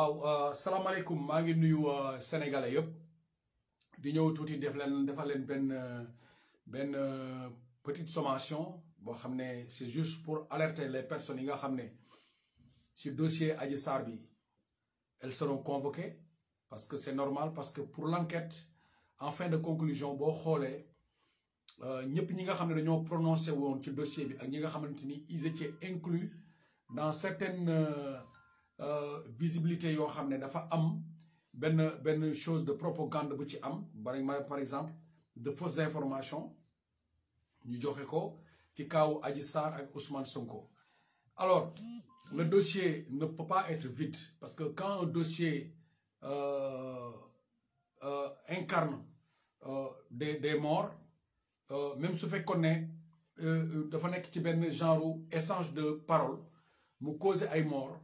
waaw salaamaaleykum maa ngi nuyu sénégalais yëpp di ñëw tuuti def leen defal leen benn benn petite sommation boo xam ne c'est juste pour alerter les personnes yi nga xam ne ci dossier Adji Sarr bi elles seront convoquées parce que c'est normal parce que pour l'enquête en fin de conclusion boo xoolee ñëpp ñi nga xam ne dañoo prononcé woon ci dossier bi ak ñi nga xamante ni ils étaient inclus dans certaines visibilités yoo xam ne dafa am benn benn chose de propagande bu ci am bari par exemple de fausses informations ñu joxe ko ci kaawu Adji Sarr ak Ousmane Sonko alors le dossier ne peut pas être vide parce que quand un dossier euh, euh, incarne euh, des des morts même su fekkoon ne dafa nekk ci benn genre échange de parole mu causer ay morts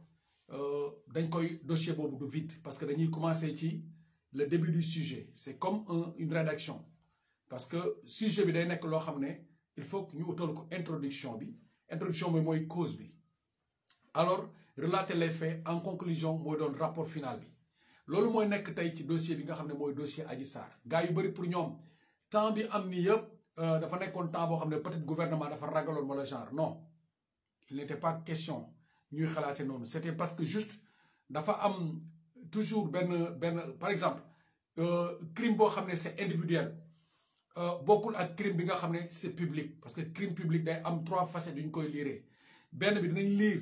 dañ koy dossier boobu du vide parce que dañuy commencer ci le début du sujet c'est comme un une rédaction parce que sujet bi day nekk loo xam ne il faut que ñu utal ko introduction bi introduction bi mooy cause bi alors relater les faits en conclusion mooy doon rapport final bi loolu mooy nekk tey ci dossier bi nga xam ne mooy dossier Adji Sarr gars yu bëri pour ñoom temps bi am ni yëpp dafa nekkoon temps boo xam ne peut-être gouvernement dafa ragaloon wala genre non il n'était pas question ñuy xalaate noonu c'était parce que juste dafa am toujours benn benn par exemple crime boo xam ne c'est individuel bokkul ak crime bi nga xam ne c'est public parce que crime public day am trois facettes yu ñu koy liiree benn bi dinañ liir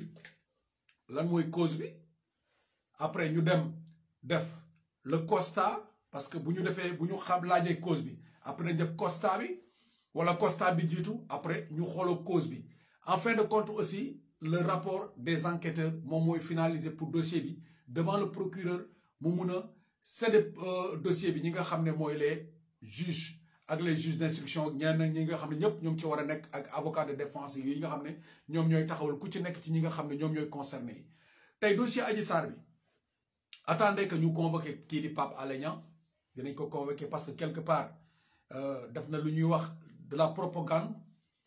lan mooy cause bi après ñu dem def le constat parce que bu ñu defee bu ñu xam laajee cause bi après dañ def constat bi wala constat bi jiitu après ñu xooloo cause bi en fin de compte aussi le rapport des enquêteurs moom mooy finalisé pour dossier bi devant le procureur mu mun a céder dossier bi ñi nga xam ne mooy les juges ak les juges d'instruction ñenn ñi nga xam ne ñëpp ñoom ci war a nekk ak avocat de défense yi nga xam ne ñoom ñooy taxawal ku ci nekk ci ñi nga xam ne ñoom ñooy concerné yi tey dossier Adji Sarr bi attendez que ñu convoqué kii di Pape Alé Niang dinañ ko convoqué parce que quelque part def na lu ñuy wax de la propagande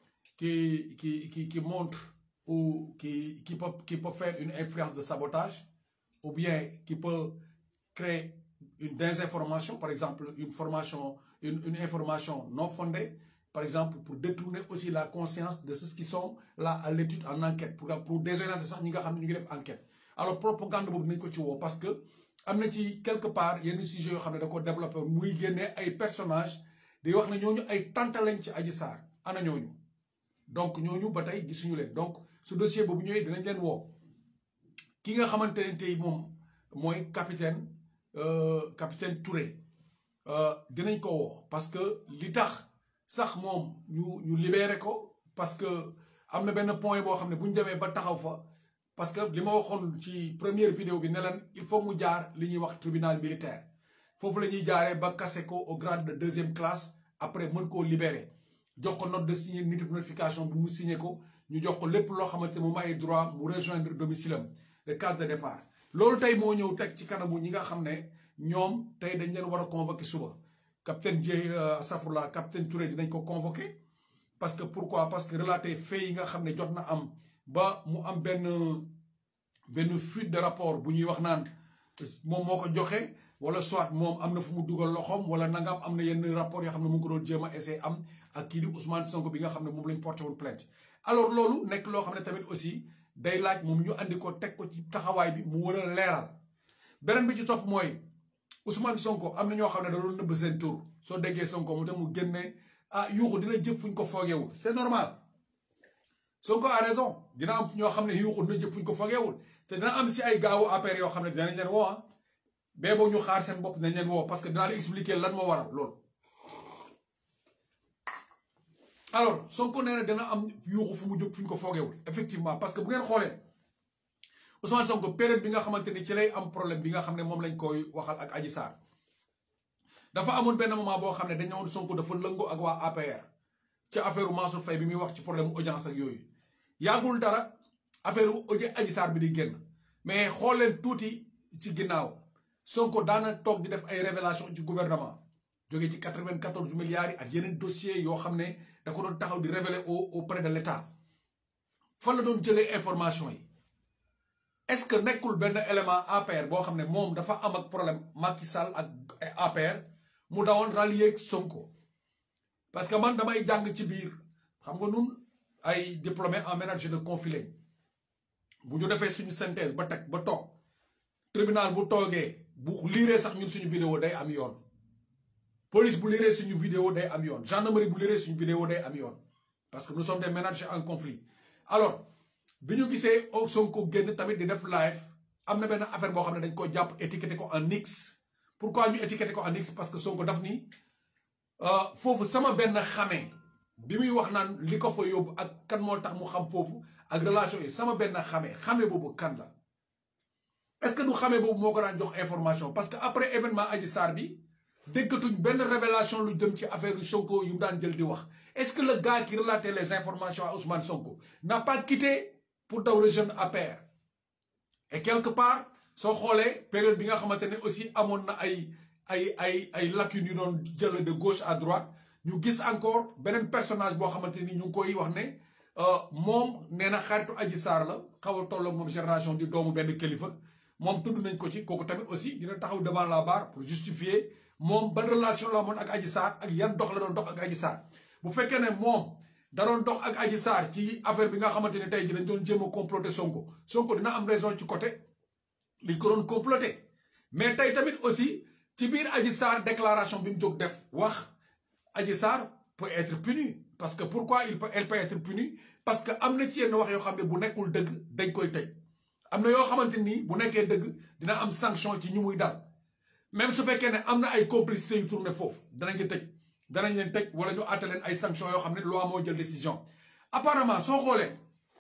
qui qui qui qui montre ou qui qui peut qui peut faire une influence de sabotage ou bien qui peut créer une désinformation par exemple une formation une une information non fondée par exemple pour détourner aussi la conscience de ceux qui sont là à l'étude en enquête pour pour désorienter sax ñi nga xam ne ñu ngi def enquête alors propagande boobu nañ ko ci woo parce que am na ci quelque part yenn sujets yoo xam ne da ko développé muy génnee ay personnages di wax ne ñooñu ay tante lañ ci Adji Sarr ana ñooñu donc ñooñu ba tey gisuñu leen donc su dossier boobu ñëwee dinañ leen woo ki nga xamante ne tey moom mooy capitaine capitaine Touré dinañ ko woo parce que li tax sax moom ñu ñu libéré ko parce que am na benn point boo xam ne bu ñu demee ba taxaw fa parce que li ma waxoon ci première vidéo bi ne leen il faut mu jaar li ñuy wax tribunal militaire foofu la ñuy jaaree ba kase ko au grade de deuxième classe après mën koo libérer jox ko note de signé notification bi mu signé ko ñu jox ko lépp loo xamante moom ay droit mu rejoindre domicile am de case de départ loolu tey moo ñëw teg ci kanamu ñi nga xam ne ñoom tey dañ leen war a convoquer suba capitaine Dieye Safurla capitaine Touré dinañ ko convoquer parce que pourquoi parce que relater faits yi nga xam ne jot na am ba mu am benn benn fuite de rapport bu ñuy wax naan moom moo ko joxe wala soit moom am na fu mu dugal loxoom wala nangam am na yenn rapport yoo xam ne mu ngi ko doon jéem a essayer am ak kii di Ousmane Sonko bi nga xam ne moom lañ porté woon plainte alors loolu nekk loo xam ne tamit aussi day laaj moom ñu andi ko teg ko ci taxawaay bi mu war a leeral beneen bi ci topp mooy Ousmane Sonko am na ñoo xam ne da doon nëbb seen tur soo déggee Sonko mu tam mu génne ah yuuxu dina jëf fuñ ko foogeewul c'est normal Sonko a raison dina am ñoo xam ne yuuxu dina jëf fuñ ko foogeewul te dina am si ay gaawu APR yoo xam ne dinañ leen woo ah bee boo ñu xaar seen bopp dinañ leen woo parce que dinaa la expliquer lan moo waral loolu. alors Sonko nee na dina am yuuxu fu mu jóg fu ñu ko foogeewul effectivement parce que bu ngeen xoolee Ousmane Sonko période bi nga xamante ni ci lay am problème bi nga xam ne moom lañ koy waxal ak Adji Sarr dafa amoon benn moment boo xam ne dañu woon Sonko dafa lëngoo ak waa APR ci affaire Mansour Faye bi muy wax ci problème audience ak yooyu yàggul dara affaire audio Adji Sarr bi di génn mais xool leen tuuti ci ginnaaw Sonko daana toog di def ay révélation ci gouvernement jógee ci 94 milliards yi ak yeneen dossiers yoo xam ne da ko doon taxaw di révéler au auprès de l'État fan la doon jëlee information yi est-ce que nekkul benn élément APR boo xam ne moom dafa am ak problème Macky Sall ak APR mu dawoon rallier Sonko parce que man damay jàng ci biir xam nga nun ay diplômé en ménage de conflit lañ bu ñu defee suñu synthèse ba teg ba toog tribunal bu toogee bu liiree sax ñun suñu vidéo day am yoon police bu liiree suñu vidéo day am yoon gendarmerie bu liiree suñu vidéo day am yoon parce que nous sommes des ménagers en conflit alors bi ñu gisee Sonko génn tamit di def live am na benn affaire boo xam ne dañ ko jàpp étiqueté ko en X pourquoi ñu étiqueté ko en X parce que Sonko daf ni foofu sama benn xamee bi muy wax naan li ko fa yóbbu ak kan moo tax mu xam foofu ak relation yi sama benn xamee xamee boobu kan la est-ce que du xamee boobu moo ko daan jox information parce que après événement Adji Sarr bi déggatuñ benn révélation lu jëm ci affaire yu Sonko yu mu daan jël di wax est-ce que le gars qui relatait les informations à Ousmane Sonko n'a pas quitté pour daw rejoindre APR et quelque part soo xoolee période bi nga xamante ne aussi amoon na ay ay ay ay lacunes yu doon jël de gauche à droite ñu gis encore beneen personnage boo xamante ni ñu ngi koy wax ne moom nee na xaritu Adji Sarr la xaw a tolloog moom génération di doomu benn kilifa moom tudd nañ ko ci kooku tamit aussi dina taxaw devant la barre pour justifier moom ban relation la amoon ak Adji Sarr ak yan dox la doon dox ak Adji Sarr bu fekkee ne moom da doon dox ak Adji Sarr ci affaire bi nga xamante ne tey ji dañ doon jéem a comploter Sonko Sonko dina am raison ci côté liñ ko doon comploter mais tey tamit aussi ci biir Adji Sarr déclaration bi mu jóg def wax Adji Sarr peut être punie parce que pourquoi il peut elle peut être punie parce que am na ci yenn wax yoo xam ne bu nekkul dëgg dañ koy tëj am na yoo xamante ni bu nekkee dëgg dina am sanction ci ñu muy dal même su fekkee ne am na ay complicité yu tourné foofu danañ leen tëj danañ leen tëj wala ñu àtte leen ay sanctions yoo xam ne loi moo jël décision apparemment soo xoolee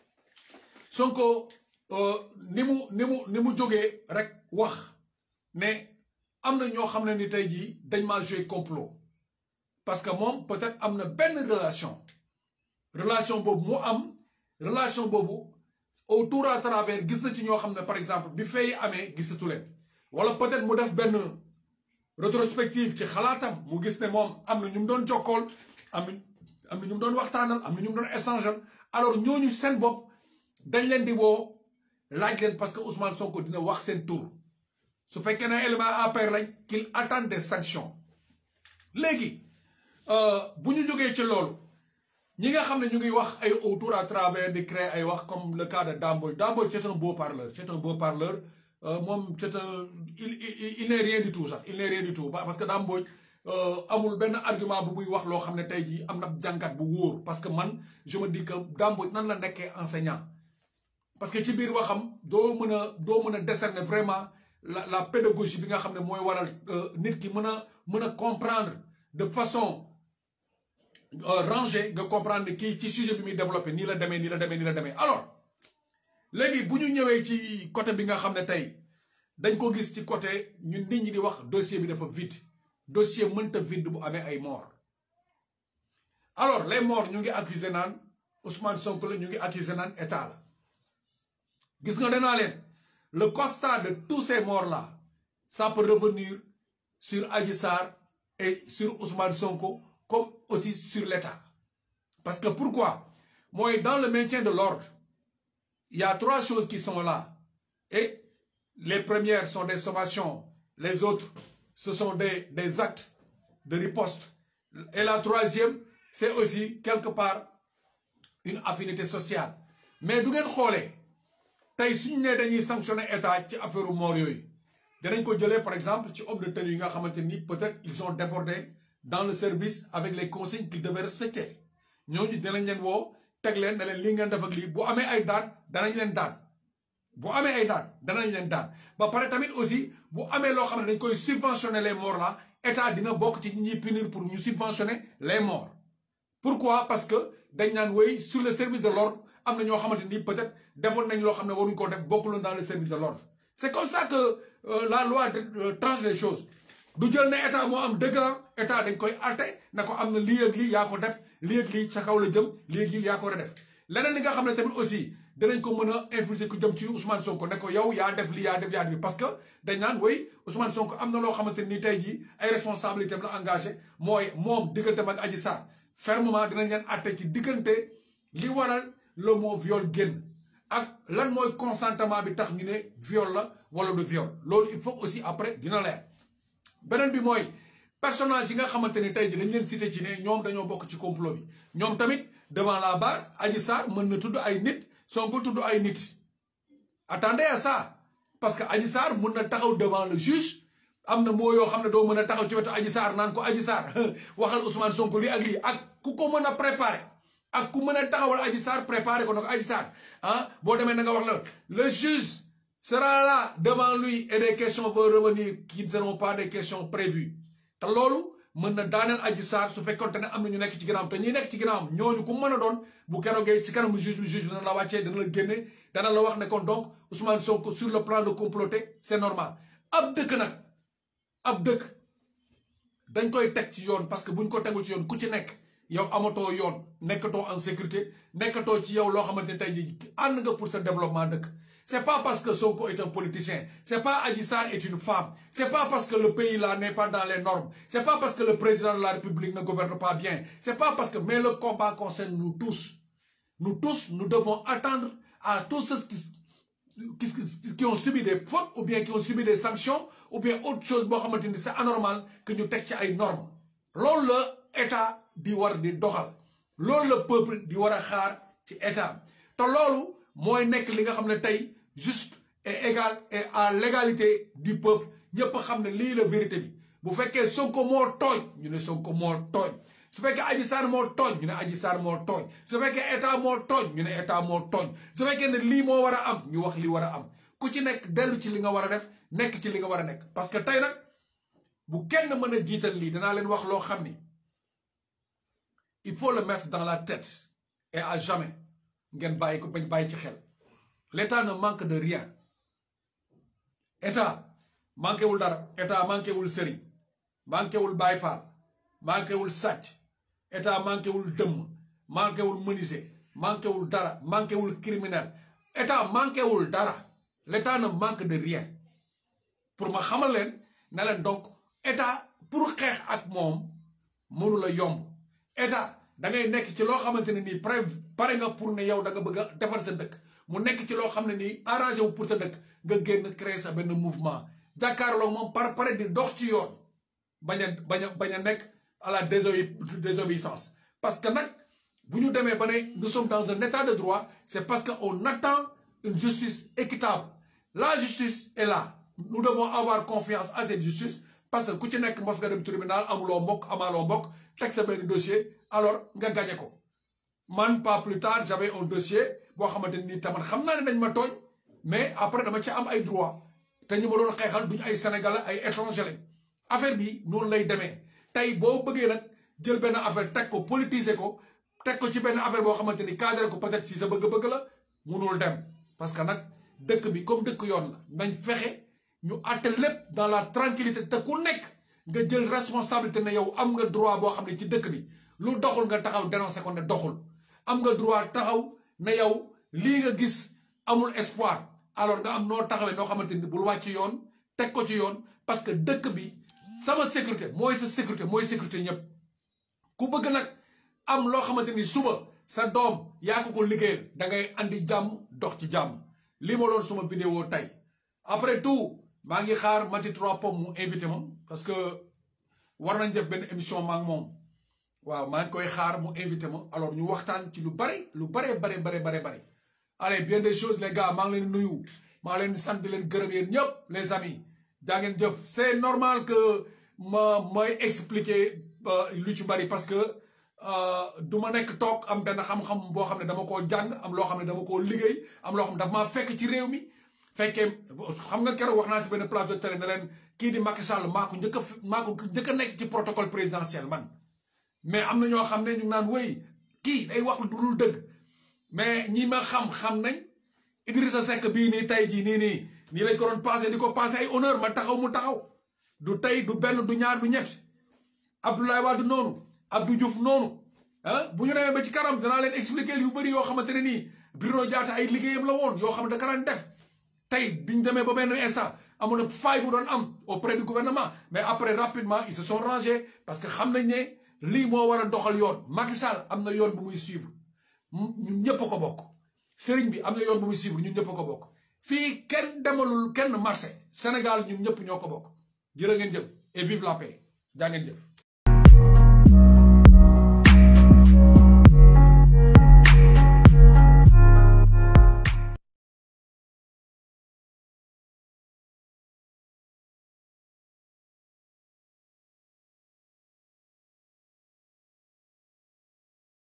Sonko ni mu ni mu ni mu jógee rek wax ne am na ñoo xam ne ni tey jii dañ maa joué complot parce que moom peut-être am na benn relation relation boobu mu am relation boobu autour à travers gis na ci ñoo xam ne par exemple bi fay amee gisatu leen wala peut-être mu def benn rétrospective ci xalaatam mu gis ne moom am na ñu mu doon jokkool am na am na ñu mu doon waxtaanal am na ñu mu doon échanger alors ñooñu seen bopp dañ leen di woo laaj leen parce que Ousmane Sonko dina wax seen tour su fekkee ne élément APR lañ qu'il attend des sanctions léegi bu ñu jógee ci loolu ñi nga xam ne ñu ngi wax ay autour à travers di créer ay wax comme le cas de Damboy Damboy c'est un beau parleur c'est un beau parleur moom c'est un il il n'est rien du tout sax il n'est rien du tout parce que Damboy amul benn argument bu muy wax loo xam ne tey jii am na jàngat bu wóor parce que man je me dis que Damboy nan la nekkee enseignant parce que ci biir waxam doo mën a doo mën a décerner vraiment la la pédagogie bi nga xam ne mooy waral nit ki mën a mën a comprendre de façon rangée nga comprendre kii ci sujet bi muy développé nii la demee nii la demee nii la demee alors léegi bu ñu ñëwee ci côté bi nga xam ne tey dañ ko gis ci côté ñun nit ñi di wax dossier bi dafa vide dossier mënta vide bu amee ay mort alors les morts ñu ngi accusé naan Ousmane Sonko la ñu ngi accusé naan état la gis nga danaa leen le constat de tous ces morts là ça peut revenir sur Adji Sarr et sur Ousmane Sonko comme aussi sur l'État parce que pourquoi mooy dans le maintien de l'ordre il y a trois choses qui sont là et les premières sont des sommations les autres ce sont des des actes de riposte et la troisième c'est aussi quelque part une affinité sociale mais du ngeen xoolee tey suñu nee dañuy sanctionner état ci affaire mort yooyu danañ ko jëlee par exemple ci homme de tenue yi nga xamante ni peut-être ils ont débordé dans le service avec les consignes qu'ils devaient respecter ñooñu dinañ leen woo teg leen ne leen lii ngeen def ak lii bu amee ay daan danañ leen daan bu amee ay daan danañ leen daan ba pare tamit aussi bu amee loo xam ne dañ koy subventionner les morts là état dina bokk ci ñi ñuy punir pour ñu subventionner les morts pourquoi parce que dañ naan wéy sur le service de l'ordre am na ñoo xamante ni peut-être defoon nañ loo xam ne waruñ ko def bokkuloon dans le service de l'ordre c'est comme ça que euh, la loi euh, tranche les choses du jël ne état moo am dëgg la état dañ koy atte na ko am na lii ak lii yaa ko def lii ak lii ca kaw la jëm lii ak lii yaa ko war a def leneen li nga xam ne tamit aussi danañ ko mën a influencer ku jëm ci Ousmane Sonko ne ko yow yaa def lii yaa def yaa def parce que dañ naan way Ousmane Sonko am na loo xamante ni tey jii ay responsabilités am la engagé mooy moom digganteem ak Adji Sarr fermement dinañ leen atte ci diggante li waral le mot viol génn ak lan mooy consentement bi tax ñu ne viol la wala du viol loolu il faut aussi après dina leer beneen bi mooy personnage yi nga xamante ni tey ji dañ leen cité ci ne ñoom dañoo bokk ci complot bi ñoom tamit devant la barre Adji Sarr mën na tudd ay nit Sonko tudd ay nit attendez à ça parce que Adji Sarr mën na taxaw devant le juge am na moo yoo xam ne doo mën a taxaw ci wetu Adji Sarr naan ko Adji Sarr waxal Ousmane Sonko lii ak lii ak ku ko mën a préparer ak ku mën a taxawal Adji Sarr préparer ko nag Adji Sarr ah boo demee na nga wax la le juge sera là devant lui et des questions vont revenir qui ne seront pas des questions prévues te loolu mën na daaneel Adji Sarr su fekkoonte ne am na ñu nekk ci ginnaawam te ñi nekk ci ginnaawam ñooñu ku mën a doon bu keroogee ci kanamu juge bi juge bi dana la wàccee dana la génne dana la wax ne kon donc Ousmane Sonko sur le plan de comploter c'est normal ab dëkk nag ab dëkk dañ koy teg ci yoon parce que buñ ko tegul ci yoon ku ci nekk yow amatoo yoon nekkatoo en sécurité nekkatoo ci yow loo xamante ne tey jii ànd nga pour sa développement dëkk c'est pas parce que Sonko est un politicien c'est pas Adji Sarr est une femme c'est pas parce que le pays là n'est pas dans les normes c'est pas parce que le président de la République ne gouverne pas bien c'est pas parce que mais le combat concerne nous tous nous tous nous devons attendre à tous ceux qui qui, qui ont subi des fautes ou bien qui ont subi des sanctions ou bien autre chose boo xamante ni c'est anormal que ñu teg ci ay normes loolu la état di war di doxal loolu la peuple di war a xaar ci état te loolu mooy nekk li nga xam ne tey juste et égal et à l'égalité du peuple ñëpp xam ne lii la vérité bi bu fekkee Sonko moo tooñ ñu ne Sonko moo tooñ su fekkee Adji Sarr moo tooñ ñu ne Adji Sarr moo tooñ su fekkee état moo tooñ ñu ne état moo tooñ su fekkee ne lii moo war a am ñu wax li war a am ku ci nekk dellu ci li nga war a def nekk ci li nga war a nekk parce que tey nag bu kenn mën a jiital lii danaa leen wax loo xam ni il faut le mettre dans la tête et à jamais ngeen bàyyi ko bañ bàyyi ci xel l'état ne manque de rien état manqué wul dara état manqué wul sëriñ manqué wul Baay Faal manqué wul sàcc état manqué wul dëmm manqué wul menuisier manqué wul dara manqué wul criminel état manqué wul dara l'état ne manque de rien pour ma xamal leen ne leen donc état pour xeex ak moom mënu la yomb état da ngay nekk ci loo xamante ne nii pare pare nga pour ne yow da nga bëgg a defar sa dëkk mu nekk ci loo xam ne nii arrangé wu pour sa dëkk nga génn créer sa benn mouvement jàkkaarloo moom par pare di dox ci yoon bañ a bañ a bañ a nekk à la désobéissance parce que nag bu ñu demee ba ne nous sommes dans un état de droit c'est parce que on attend une justice équitable la justice est là nous devons avoir confiance à cette justice parce que ku ci nekk mos nga dem tribunal amuloo mbokk amaaloo mbokk teg sa benn dossier alors nga gagné ko man pas plus tard j'avais un dossier boo xamante ni tamit xam naa ne dañ ma tooñ mais après dama ci am ay droit te ñu ma doon xeexal duñu ay sénégalais ay étranger lañ affaire bi noonu lay demee tey boo bëggee nag jël benn affaire teg ko politiser ko teg ko ci benn affaire boo xamante ni cadré ko peut-être si sa bëgg-bëgg la munul dem parce que nag dëkk bi comme dëkk yoon la nañ fexe ñu àtte lépp dans la tranquillité te ku nekk nga jël responsabilité ne yow am nga droit boo xam ne ci dëkk bi lu doxul nga taxaw dénoncé ko ne doxul am nga droit taxaw ne yow lii nga gis amul espoir alors nga am noo taxawee noo xamante ni bul wàcc yoon teg ko ci yoon parce que dëkk bi sama sécurité mooy sa sécurité mooy sécurité ñëpp ku bëgg nag am loo xamante ni suba sa doom yaa ko ko liggéeyal da ngay andi jàmm dox ci jàmm lii ma doon suma vidéo tey après tout maa ngi xaar Mati Trois Pommes mu invité ma parce que war nañ def benn émission ma ak moom waaw maa ngi koy xaar mu invité ma alors ñu waxtaan ci lu bari lu bare bare bare bare bare allez bien des choses les gars maa ngi leen nuyu maa leen sant di leen gërëm yéen ñëpp les amis jaa ngeen jëf c'est normal que ma may expliquer lu ci bari parce que du ma nekk toog am benn xam-xam boo xam ne dama koo jàng am loo xam ne dama koo liggéey am loo xam ne dafa maa fekk ci réew mi fekkee xam nga keroog wax naa si benn place de télé ne leen kii di Macky Sall maa ko njëkk a maa ko njëkk a nekk ci protocole présidentiel man mais am na ñoo xam ne ñu ngi naan wéy kii day wax lu dul dëgg mais ñi ma xam xam nañ Idrissa Seck bii nii tey jii nii nii nii lañ ko doon passé di ko passé ay honneur ma taxaw mu taxaw du tey du benn du ñaar du ñett Abdoulaye Wade noonu Abdou Diouf noonu ah bu ñu demee ba ci kanam danaa leen expliquer yu bëri yoo xamante ne nii Bruno Diatta ay liggéeyam la woon yoo xam ne da ka daan def tey biñ demee ba benn instant amoon na faille bu doon am auprès du gouvernement mais après rapidement ils se sont rangés parce que xam nañ ne lii moo war a doxal yoon Macky Sall am na yoon bu muy suivre ñun ñëpp a ko bokk sëriñ bi am na yoon bu muy suivre ñun ñëpp ko bokk fii kenn demalul kenn marché Sénégal ñun ñëpp ñoo ko bokk jërë ngeen jëf et vive la paix jaa ngeen jëf